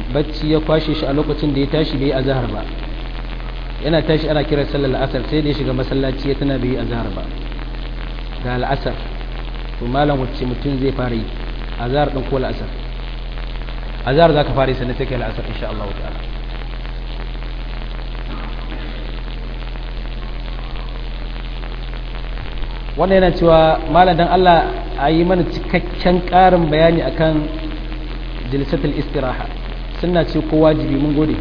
bacci ya kwashe shi a lokacin da ya tashi bai azhar ba yana tashi ana kira sallar la'asar sai da ya shiga masallaci ya tana bai azhar ba ga la'asar to malam wacce mutum zai fara yi azhar din ko la'asar azhar zaka fara yi sannan sai kai la'asar insha Allah ta'ala wannan yana cewa malam dan Allah a yi mana cikakken ƙarin bayani akan jilsatul istiraha sunna ce ko wajibi mun gode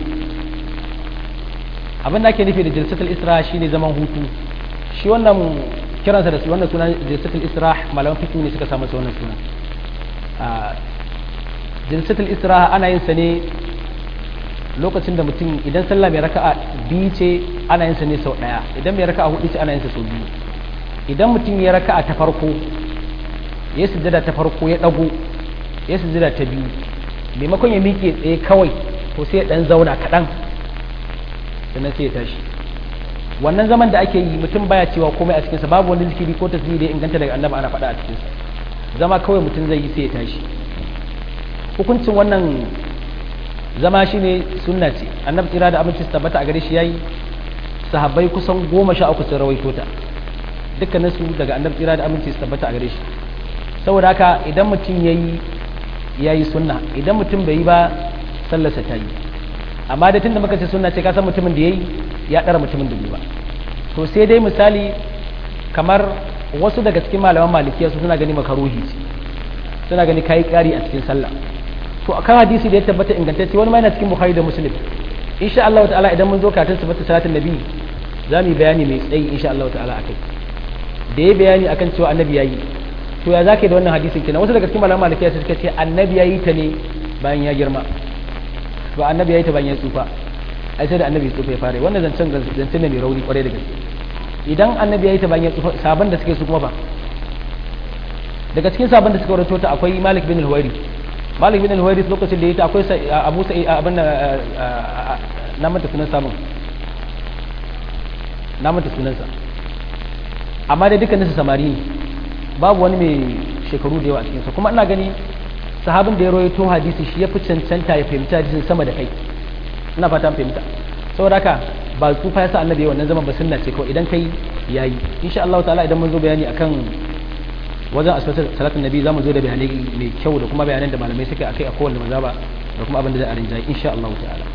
abin da ake nufi da jilsatul istiraha shine zaman hutu shi wannan kiransa da wannan suna jilsatul istiraha malaman fiqh ne suka samu wannan suna a jilsatul istiraha ana yin sa ne lokacin da mutum idan sallah mai raka'a biyu ce ana yin sa ne sau daya idan mai raka'a hudu ce ana yin sa sau biyu idan mutum ya raka'a ta farko ya sujjada ta farko ya dago ya sujjada ta biyu maimakon ya miƙe tsaye kawai to sai ya dan zauna kaɗan sannan sai ya tashi wannan zaman da ake yi mutum baya cewa komai a cikinsa babu wani zikiri ko tasbihi da ya inganta daga annabi ana faɗa a cikinsa zama kawai mutum zai yi sai ya tashi hukuncin wannan zama shine sunna ce annabi tsira da aminci su tabbata a gare shi yayi sahabbai kusan goma sha uku sun rawaito ta dukkanin su daga annabi tsira da aminci su tabbata a gare shi saboda haka idan mutum yayi yayi sunna idan mutum bai yi ba sallarsa ta yi amma da tunda muka ce sunna ce ka san mutumin da yayi ya dara mutumin da bai ba to sai dai misali kamar wasu daga cikin malaman malikiya su suna gani makaruhi ce suna gani kai kari a cikin sallah to akan hadisi da ya tabbata ingantacce wani ma yana cikin bukhari da muslim insha Allah ta'ala idan mun zo karatun sifatu salatin nabi za mu yi bayani mai tsayi insha Allah ta'ala akai da ya bayani akan cewa annabi yayi to ya zaka da wannan hadisin kenan wasu daga cikin malaman malikiya suka ce annabi yayi ta ne bayan ya girma ba annabi yayi ta bayan ya tsufa ai sai da annabi tsufa ya fara wannan zancen zancen ne mai rauni kwarai da gaske idan annabi yayi ta bayan ya tsufa sabon da suke su kuma ba daga cikin sabon da suka rawaito ta akwai Malik bin al-Huwairi Malik bin al-Huwairi lokacin da yayi ta akwai Abu Sa'id abin na manta sunan sabon na manta sunansa amma dai dukkanin su samari ne babu wani mai shekaru da yawa a cikinsa kuma ina gani sahabin da ya rawaito hadisi shi ya fi cancanta ya fahimta hadisin sama da kai ina fata fahimta saboda haka ba tsufa ya sa annabi ya wannan zaman ba sunna ce kawai idan kai yayi insha Allah ta'ala idan mun zo bayani akan wajen asbatar salatin nabi zamu zo da bayanai mai kyau da kuma bayanan da malamai suka akai a kowanne mazaba da kuma abin da za a rinjaye insha Allah ta'ala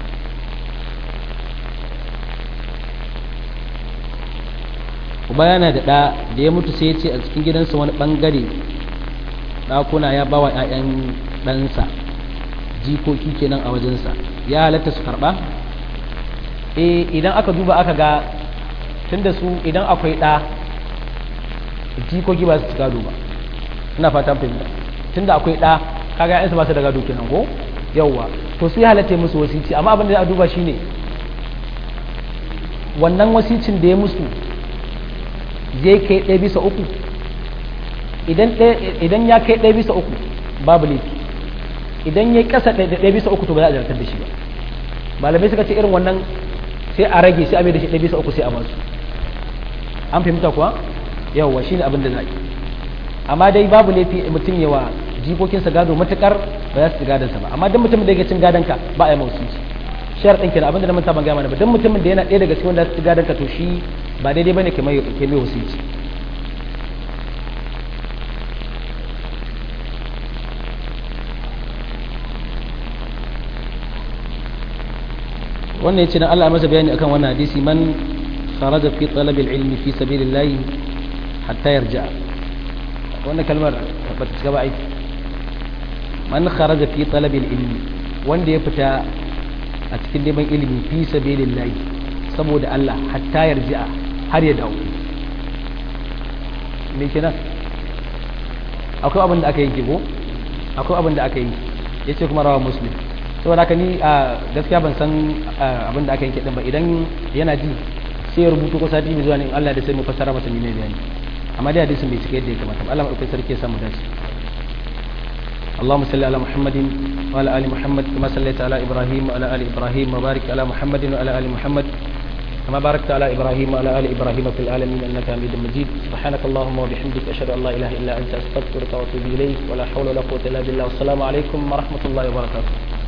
uba yana da ɗa da ya mutu sai ya ce a cikin gidansa wani ɓangare ɗakuna ya bawa 'ya'yan ɗansa jikoki kenan a wajensa ya halatta su karɓa eh idan aka duba aka ga tunda su idan akwai ɗa jikoki ba su ci gado ba ina fatan fahimta tunda akwai ɗa kaga 'ya'yansa ba su da gado kenan ko yawwa to su ya halatta musu wasici amma abin da za a duba shine wannan wasicin da ya musu zai kai ɗaya bisa uku idan ya kai ɗaya bisa uku babu laifi idan ya ƙasa ɗaya bisa uku to ba za a zartar da shi ba malamai suka ce irin wannan sai a rage sai a mai da shi ɗaya bisa uku sai a basu an fahimta kuwa yawwa shine abin da za a yi amma dai babu laifi mutum yawa jikokinsa gado matukar ba za su ci gadonsa ba amma duk mutumin da yake cin gadonka ba a yi mausu shar ɗin kenan abin da na manta ban gaya mana ba duk mutumin da yana ɗaya daga cikin wanda su ci gadonka to shi ba daidai bane ke mai ke mai wasici wannan yace dan Allah masa bayani akan wannan hadisi man kharaja fi talab al-ilmi fi sabilillah hatta yarja wannan kalmar ba ta shiga ba aiki man kharaja fi talab al-ilmi wanda ya fita a cikin neman ilimi fi sabilillah saboda Allah hatta yarja har ya dawo me kenan akwai abin da aka yi ko akwai abin da aka yi yace kuma rawa muslim saboda haka ni a gaskiya ban san abin da aka yanke din ba idan yana ji sai ya rubuto ko sati mai zuwa ne Allah da sai mu fassara masa ne bayani amma dai hadisin bai cika yadda ya kamata Allah madaukakin sarki ya samu dace اللهم صل على محمد وعلى ال محمد كما صليت على ابراهيم وعلى ال ابراهيم وبارك على محمد وعلى ال محمد كما باركت على ابراهيم وعلى ال ابراهيم في العالمين انك حميد مجيد سبحانك اللهم وبحمدك اشهد ان لا اله الا انت استغفرك واتوب اليك ولا حول ولا قوه الا بالله والسلام عليكم ورحمه الله وبركاته